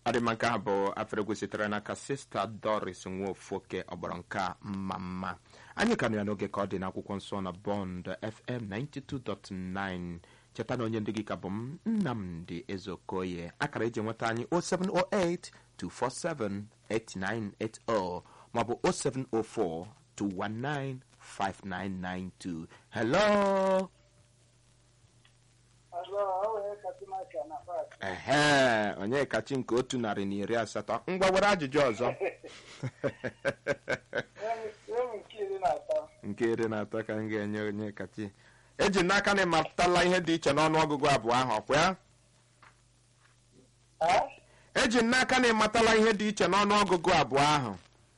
ọdịmma nke a bụ afere sitere n'aka sista doris nwofoke ọgbọrọ nke a mma mma anyị ka nọ ya n'oge ka ọ dị n'akwụkwọ nsọ na bond fm 92.9 cheta na onye ndị gị ka bụ m nnamdị ezeokoye akara eji nweta anyị 0708 247 8980 maọbụ 0704 219 5992 hello ehe onye kachi nke otu narị na iri asatọ ngwa were ajụjụ ọzọ nke iri na atọ ka m ga-enye onye kachi eji m n'aka na ịmatala ihe dị iche n'ọnụ ọgụgụ abụọ ahụ ọkwa ya eji m n'aka na ịmatala ihe dị iche n'ọnụ ọgụgụ abụọ ahụ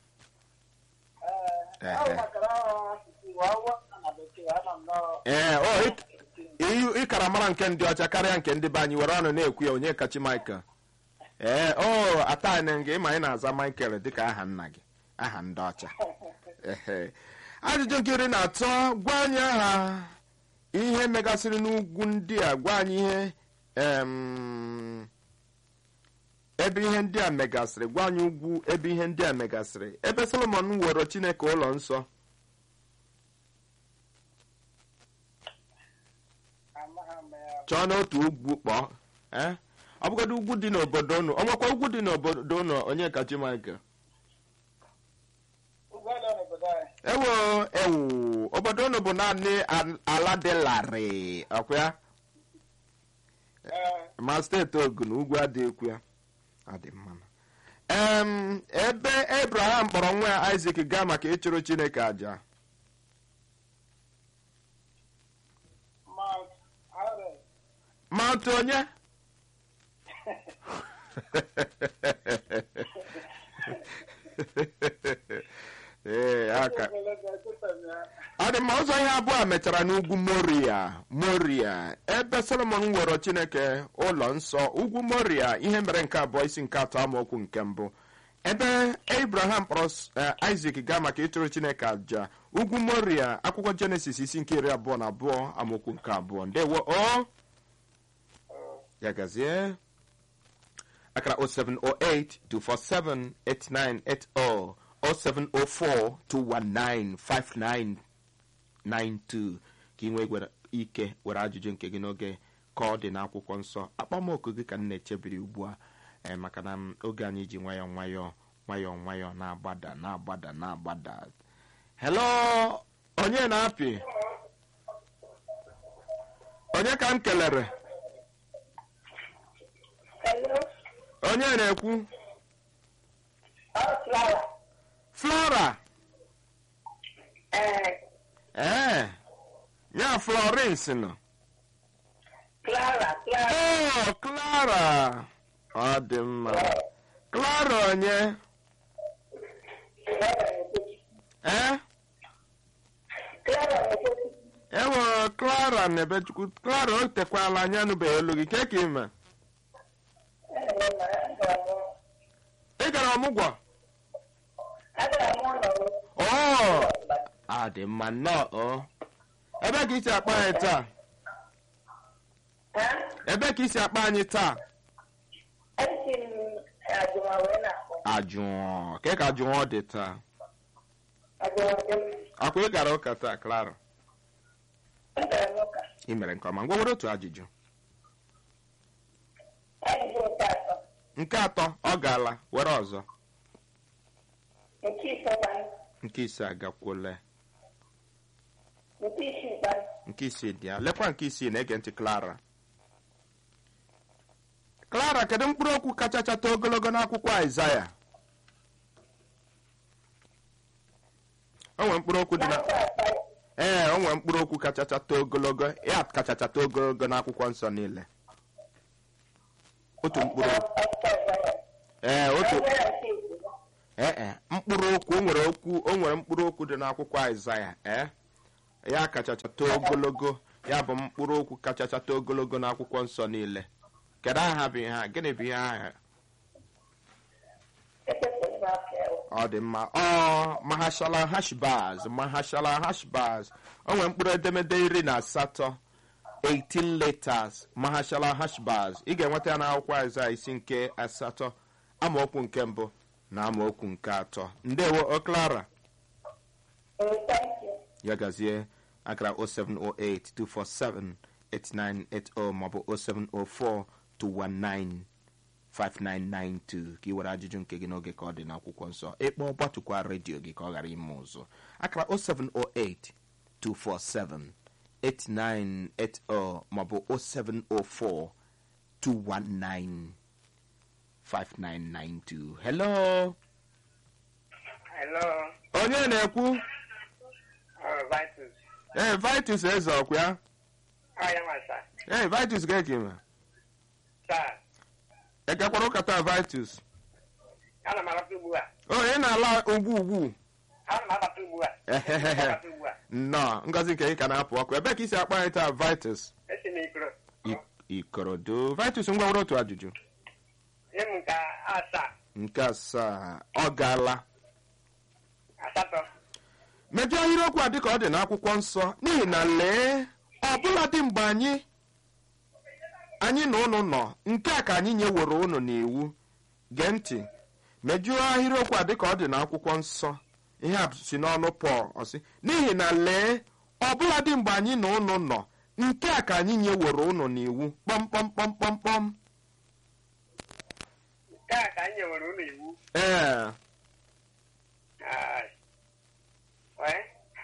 ee o ị- ịkara mara nke ndị ọcha karịa nke ndị be anyị were ọnụ na-ekwu ya onye kachi michael ee o atani gị ịma ị na-aza michael dịka aha nna gị aha ndị ọcha ehe ajụjụ nke iri na atọ gwa anyị aha ihe megasịrị n'ugwu ndị a gwa anyị ihe em, ebe ihe ndị a megasịrị gwa anyị ugwu ebe ihe ndị a megasịrị ebe solomon woro chineke ụlọ nsọ chọọ n'otu ugwu kpọọ ee ọ bụgodị ugwu dị n'obodo unu ọ nwekwa ugwu dị n'obodo unu onye kachi michael ewo ewu obodo unu bụ naanị al- ala dị larịị ọkwa ya ma steeti ogun ugwu adịghịkwu ya adị mma em ebe abraham kpọrọ nwa ya isak gaa maka ịchụrụ chineke aja mount onye ee aka ọ dị mma ụzọ ihe abụọ a mechara n'ugwu moria moria ebe solomon nwere chineke ụlọ nsọ ugwu moria ihe mere nke abụọ isi nke atọ amaokwu nke mbụ ebe abraham kpọrọ eh, isak gaa maka ịchụrụ chineke aja ugwu moria akwụkwọ jenesis isi nke iri abụọ na abụọ amaokwu nke abụọ ndewo o ya gazie akara 0708-247-8980 0704-219-5992 ka ị nwee gwere- ike were ajụjụ nke gị n'oge ka ọ dị n'akwụkwọ nsọ akpọmoku gị ka m na-echebiri ugbu a eh, maka na m- oge anyị ji nwayọọ nwayọọ nwayọọ nwayọọ na-agbada na-agbada na-agbada hello onye na-apị onye ka m kelere onye na-ekwu flora ee ya florence nọ oh clara ọ dị mma clara onye ee enwere clara na ebechukwu clara o tekwala anya nụbeghị olu gị ke ka ime ị gara ọmụgwọ oh ọ dị mma nnọọ o ebe ka isi akpa anyị taa ebe ka isi akpa anyị taa ajụọ ke ka ajụọ dị taa akwa ị gara ụka taa clara ị mere nke ọma ngwa were otu ajụjụ nke atọ ọ gaala were ọzọ nke ise agakwole nke isii dị ya lekwa nke isii na-ege ntị clara clara kedu mkpụrụ okwu kacha chata ogologo n'akwụkwọ aịzaya o nwere mkpụrụ okwu dị na ee o nwere mkpụrụ okwu kacha chata ogologo ya kacha chata ogologo n'akwụkwọ nsọ niile otu mkpụrụ okwu ee otu ee e mkpụrụ okwu o nwere okwu o nwere mkpụrụ okwu dị n'akwụkwọ aịzaya ee ya kacha chata ogologo ya bụ mkpụrụ okwu kacha chata ogologo n'akwụkwọ nsọ niile kedu aha bụ ihe a gịnị bụ ihe aha ọ dị mma ọ mahashala hashbaz mahashala hashbaz o nwere mkpụrụ edemede iri na asatọ 18 letters mahashala hashbaz ị ga-enweta ya n'akwụkwọ aịzaya isi nke asatọ amaokwu nke mbụ na amaokwu nke atọ ndewo oklara ya gazie akara 07082478980 maọbụ 07042195992 ka ị were ajụjụ nke gị n'oge ka ọ dị n'akwụkwọ nsọ ịkpọ gbatụkwa redio gị ka ọ ghara ime ụzụ akara 07082478980 maọbụ 074219592 hello Hello, onye na-ekwu uh, Vitus. ee vitus eze ọkwa ya How am I, sir? ee vitus ga-ekima Sir, ekekwara ụka taa vitus ana m abata ugbu a. o ị na-ala ugbu ugbu Ana m abata ugbu a. Ehehehe. Abata ugbu a. nnọọ ngozi nke gị ka na-apụ ọkụ ebe ka isi akpa anyị taa vitus Esi m ikoro. I- ikorodo vitus ngwa nwere otu ajụjụ Nye m nke asaa, nke asaa ọ gaala asatọ. mejọ ahịrịokwu a dịka ọ dị n'akwụkwọ nsọ n'ihi na lee ọbụla dị mgbe anyị anyị na ụnụ nọ nke a ka anyị nyeworo ụnụ n'iwu gee ntị mejụọ ahịrịokwu a dịka ọ dị n'akwụkwọ nsọ ihe a si n'ọnụ pọl ọsị n'ihi na lee ọbụla dị mgbe anyị na ụnụ nọ nke a ka anyị nyeworo ụnụ n'iwu kpọmkpọmkpọmkpọmkpọm Nke a ka anyị nyewere ụlọ iwu. ee Ah, wee.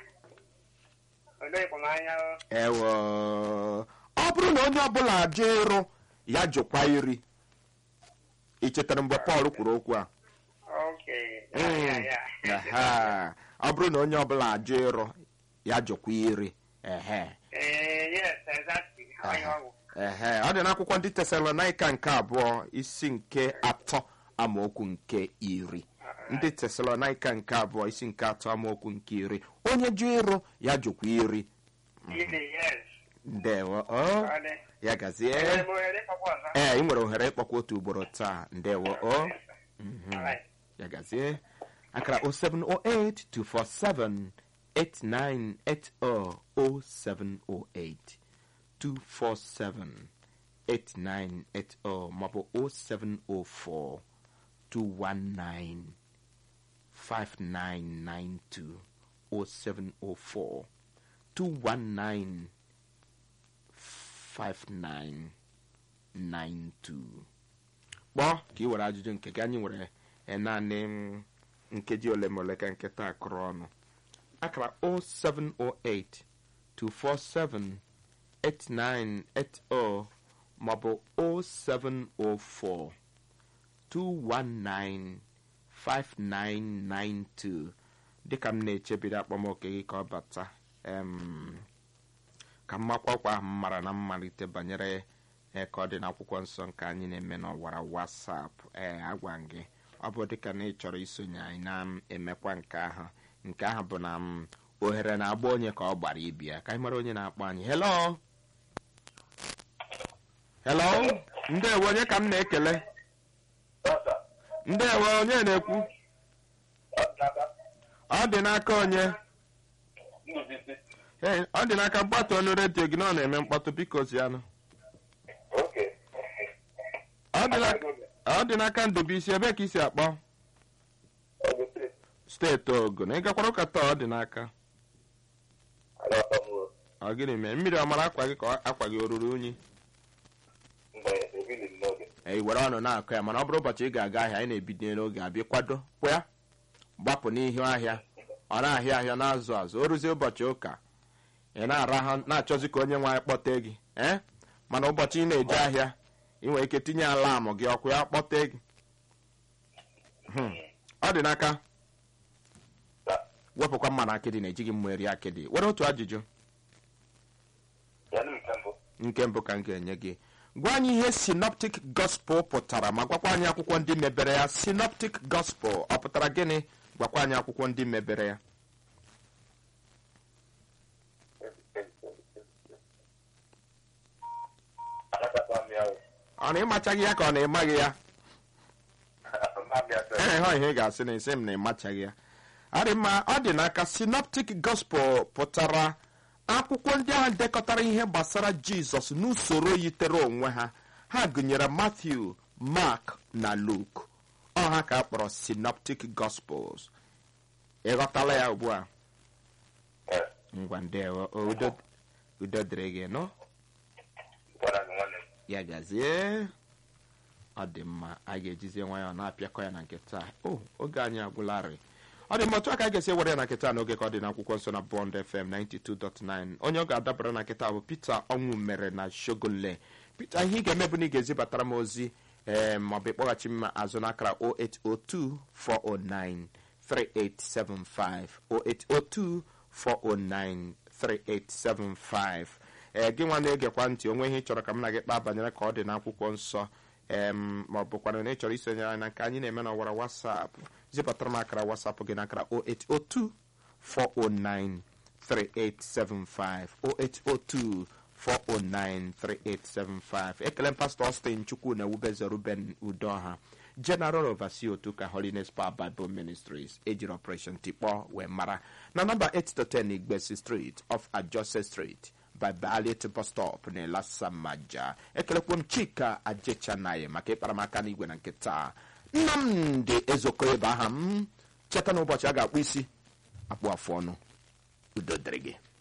Olee ịkpọmanya o. ewo ọ bụrụ na onye ọbụla ajụ ịrụ ya jụkwa iri ị chetara mgbe pọl kwuru okwu a Okay. Ya, ya, Mm. ya. Ehe. ọ bụrụ na onye ọbụla ajụ ịrụ ya jụkwa iri ehe Eh, yes, exactly. Onye ọgwụ. ehe ọ dị n'akwụkwọ ndị tesalonaika nke abụọ isi nke atọ amaokwu nke iri ndị tesalonaika nke abụọ isi nke atọ amaokwu nke iri onye jụ ịrụ ya jụkwa iri Ili, yes. ndewo o Ọ dị. ya gazie Enwere m ohere ịkpọkwa ọzọ? ee ị nwere ohere ịkpọkwa otu ugboro taa ndewo o Yes, sir. All right. ya gazie akara 07082478980 0708 247-8980 maọbụ 0704 219 5992 0704 219 5992 kpọọ ka ị were ajụjụ nke gị anyị nwere eh, naanị mm, nkeji ole ma ole ka nkịta akụrụ ọnụ akara 0708 247 8980 maọbụ 0704 219 5992 dịka m na-echebido akpọmoke gị ka ọ bata em, ka mmakwakwa ahụ m mara na mmalite banyere ee ka ọ dị n'akwụkwọ nsọ nke anyị na-eme n'ọwara wasap ee agwa m gị ọ bụ dịka na ị chọrọ isonye anyị na-emekwa nke ahụ nke ahụ bụ na m ohere na-agba onye ka ọ gbara ibi ya ka anyị mara onye na-akpọ anyị hello hello ndewo onye ka m na-ekele ndewo onye na-ekwu ọ dị n'aka onye Ee, ọ dị n'aka mkpatụ ọnụ redio gị na ọ na-eme mkpatụ biko zianụ ọ dị n'aka- ọ dị n'aka ndụbụisi ebe ka isi akpọ steeti ogun ị gakwara ụka taa ọ dị n'aka ọ gịnị mee mmiri ọ mara akwa gị ka ọ- akwa gị o ruru unyi e were ọnụ na-akụ ya mana ọ bụrụ ụbọchị ị ga-aga ahịa anyị na-ebido n'oge abịa kwado kwya gbapụ n'ihu ahịa ọ na-ahịa ahịa na-azụ azụ o ruzie ụbọchị ụka ị na-arahụ na-achọzi ka onye nwe anyị kpọte gị ee mana ụbọchị ị na-eje ahịa ị nwere ike tinye alamụ gị ọkụ ya kpọte gị Hmm. ọ dị n'aka wepụkwa mma na akịdị na-ejighị mma eri akịdị were otu ajụjụ nke mbụ ka m ga-enye gị gwa anyị ihe synoptic gospel pụtara ma gwakwa anyị akwụkwọ ndị mebere ya synoptic gospel ọ pụtara gịnị gwakwa anyị akwụkwọ ndị mebere ya ọ na ịmachaghị ya ka ọ na ịmaghị ya ee hụ ihe ị ga-asị na isi m na ịmachaghị ya adị mma ọ dị n'aka synoptic gospel pụtara akwụkwọ ndị ahụ dekọtara ihe gbasara jizọs n'usoro yitere onwe ha ha gụnyere matthew mark na luke ọha ka a kpọrọ synoptic gospels ịghọtala ya ugbu a Eh, ngwa ndewo O, udo udo dịrị gị nọ gwara gị nwanne m. ya gazie ọ dị mma a ga-ejizie nwayọọ na-apịakọ ya na nke taa o oge anyị agwụlarị ọ dị mma otu aka a ga-esi were ya na nkịta n'oge ka ọ dị n'akwụkwọ nsọ na bond fm 92.9 onye ọ ga-adabara na nkịta bụ peter ọnwụ mere na shogole peter ihe ị ga-eme bụ na ị ga-ezibatara m ozi ee maọbụ ịkpọghachi m azụ n'akara 0802 409 3875 0802 409 3875 ee gị nwa na-egekwa ntị onwe ihe ị chọrọ ka m na gị kpaa banyere ka ọ dị n'akwụkwọ nsọ em ma ọ bụkwana na ị chọrọ isonyere anyị na nke anyị na-eme n'ọwara wasapụ zipụtara m akara wasapụ gị n'akara 0802 409 3875 0802 4093875 ekele m pastọ Austin chukwu na ewubeze ruben udoha general overseer otu ka holiness power bible ministries ejiri operation tikpọ wee mara na nọmba 810 igbesi street off ajose street by Ballet bus stop na elasamaja ekelekwa m chika ajechanaye maka ịkparamaka n'igwe na nke taa nnamdị ezoko ebe aha m cheta n'ụbọchị a ga-akpụ isi akpụ afụ ọnụ udo dịrị gị